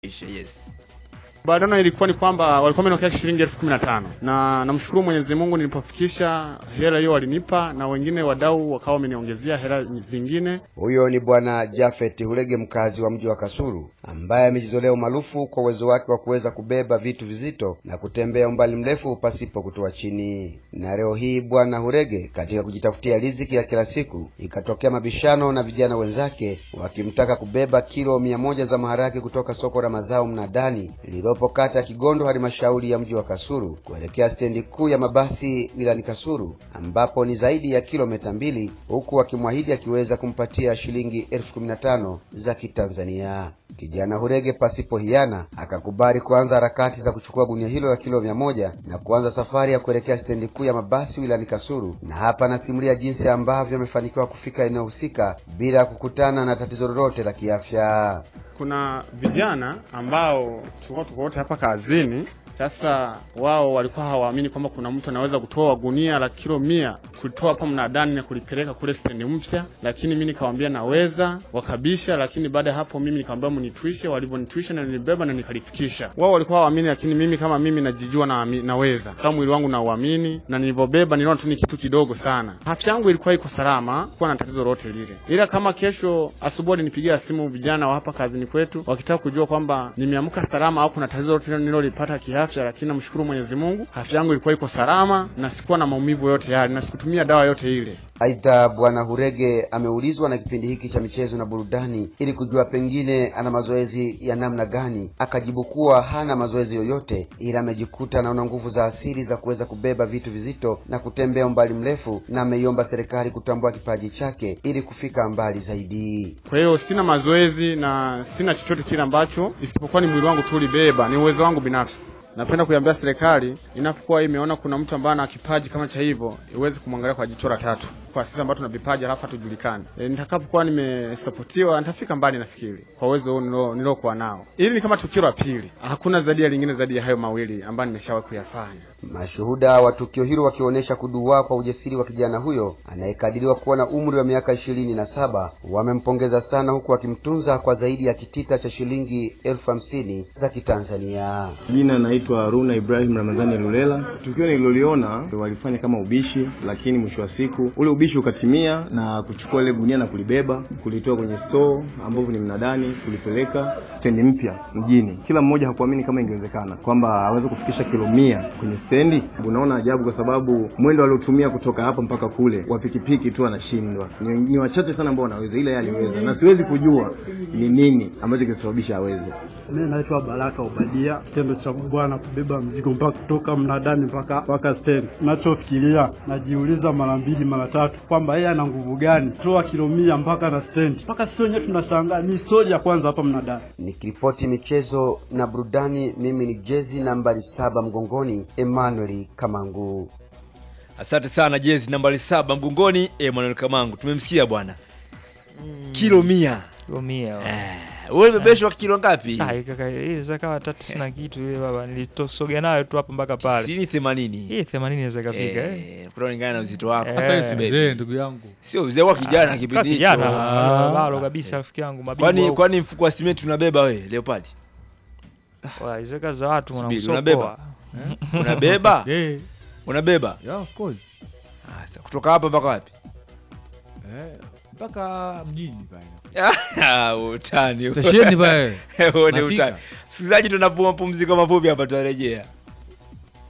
Yes. Badano ilikuwa ni kwamba walikuwa wamenokea shilingi elfu kumi na tano na namshukuru Mwenyezi Mungu nilipofikisha hela hiyo walinipa, na wengine wadau wakawa wameniongezea hela zingine. Huyo ni Bwana Jafet Hulege, mkazi wa mji wa Kasulu, ambaye amejizolea umaarufu kwa uwezo wake wa kuweza kubeba vitu vizito na kutembea umbali mrefu pasipo kutoa chini. Na leo hii Bwana Hulege, katika kujitafutia riziki ya kila siku, ikatokea mabishano na vijana wenzake wakimtaka kubeba kilo mia moja za maharage kutoka soko la mazao mnadani lililopo kata ya Kigondo, halmashauri ya mji wa Kasulu kuelekea stendi kuu ya mabasi wilayani Kasulu, ambapo ni zaidi ya kilomita mbili, huku akimwahidi akiweza kumpatia shilingi elfu kumi na tano za Kitanzania. Kijana Hurege pasipo hiana akakubali kuanza harakati za kuchukua gunia hilo la kilo mia moja na kuanza safari ya kuelekea stendi kuu ya mabasi wilayani Kasulu, na hapa anasimulia jinsi ambavyo amefanikiwa kufika eneo husika bila kukutana na tatizo lolote la kiafya. Kuna vijana ambao tulikuwa tuko wote hapa kazini. Sasa wao walikuwa hawaamini kwamba kuna mtu anaweza kutoa gunia la kilo mia kulitoa hapa mnadani na kulipeleka kule stendi mpya, lakini mimi nikamwambia naweza, wakabisha. Lakini baada ya hapo mimi nikamwambia mnitwishe, walivyonitwisha na nilibeba na nikalifikisha. Wao walikuwa hawaamini, lakini mimi kama mimi najijua na naweza, kama mwili wangu na uamini, na nilivyobeba niliona tu ni kitu kidogo sana. Afya yangu ilikuwa iko salama, kuwa na tatizo lolote lile, ila kama kesho asubuhi walinipigia simu vijana wa hapa kazini kwetu wakitaka kujua kwamba nimeamka salama au kuna tatizo lolote nililolipata kiafya, lakini namshukuru Mwenyezi Mungu, afya yangu ilikuwa iko salama na sikuwa na maumivu yote yale na sikutumia dawa yote ile. Aidha, Bwana Hurege ameulizwa na kipindi hiki cha michezo na burudani ili kujua pengine ana mazoezi ya namna gani, akajibu kuwa hana mazoezi yoyote, ila amejikuta anaona nguvu za asili za kuweza kubeba vitu vizito na kutembea umbali mrefu, na ameiomba serikali kutambua kipaji chake ili kufika mbali zaidi. Kwa hiyo sina mazoezi na sina chochote kile ambacho isipokuwa ni mwili wangu tu ulibeba, ni uwezo wangu binafsi. Napenda kuiambia serikali inapokuwa imeona kuna mtu ambaye ana kipaji kama cha hivyo, iweze kumwangalia kwa jicho la tatu, kwa sisi ambao tuna vipaji halafu hatujulikani. E, nitakapokuwa nimesapotiwa nitafika mbali, nafikiri kwa uwezo huu niliokuwa nao. Hili ni kama tukio la pili, hakuna zaidi ya lingine zaidi ya hayo mawili ambayo nimeshawahi kuyafanya. Mashuhuda wa tukio hilo wakionyesha kuduaa kwa ujasiri wa kijana huyo anayekadiriwa kuwa na umri wa miaka ishirini na saba wamempongeza sana, huku wakimtunza kwa zaidi ya kitita cha shilingi elfu hamsini za Kitanzania. Jina naitwa Haruna Ibrahim Ramadhani Lulela. Tukio nililoliona walifanya kama ubishi, lakini mwisho wa siku ule ubishi ukatimia na kuchukua ile gunia na kulibeba kulitoa kwenye store ambapo ni mnadani kulipeleka stendi mpya mjini. Kila mmoja hakuamini kama ingewezekana kwamba aweze kufikisha kilo mia kwenye stendi. Unaona ajabu, kwa sababu mwendo aliotumia kutoka hapa mpaka kule wa pikipiki tu anashindwa. Ni, ni wachache sana ambao wanaweza, ila yeye aliweza, na siwezi kujua ni nini ambacho kisababisha aweze. Mimi naitwa Baraka Ubadia. Kitendo cha bwana kubeba mzigo mpaka kutoka mnadani mpaka mpaka stendi, nachofikiria najiuliza mara mbili mara tatu kwamba yeye ana nguvu gani kutoa kilo mia mpaka na stendi, mpaka sisi wenyewe tunashangaa. Ni historia ya kwanza hapa mnadani. Nikiripoti michezo na burudani, mimi ni jezi nambari saba mgongoni, Emmanuel Kamangu. Asante sana jezi nambari saba mgongoni Emmanuel Kamangu. Tumemsikia bwana. Kilo mia. Kilo mia. Eh, wewe umebebeshwa kilo ngapi? Ah, kaka, ile zaka kama tatu sina kitu ile baba. Nilitosoga nayo tu hapa mpaka pale. Sini 80. Hii 80 inaweza kafika eh. Eh, kulingana na uzito wako. Eh. Sasa si mzee ndugu yangu. Sio uzee wa kijana kipindi hicho. Kijana Ah. balo kabisa rafiki yangu mabingwa. Kwani huko. kwani mfuko wa simenti unabeba wewe Leopard? Wa, hizo kazi za watu Subiri, mwanamsoko. unabeba? Unabeba? Eh, Unabeba? yeah, of course. Ah, sasa kutoka hapa mpaka wapi? Eh, mpaka mjini pale. Ah, utani. Stesheni pale. Huo ni Nafika. utani. Msikilizaji, tunapumua pumziko mafupi hapa tutarejea.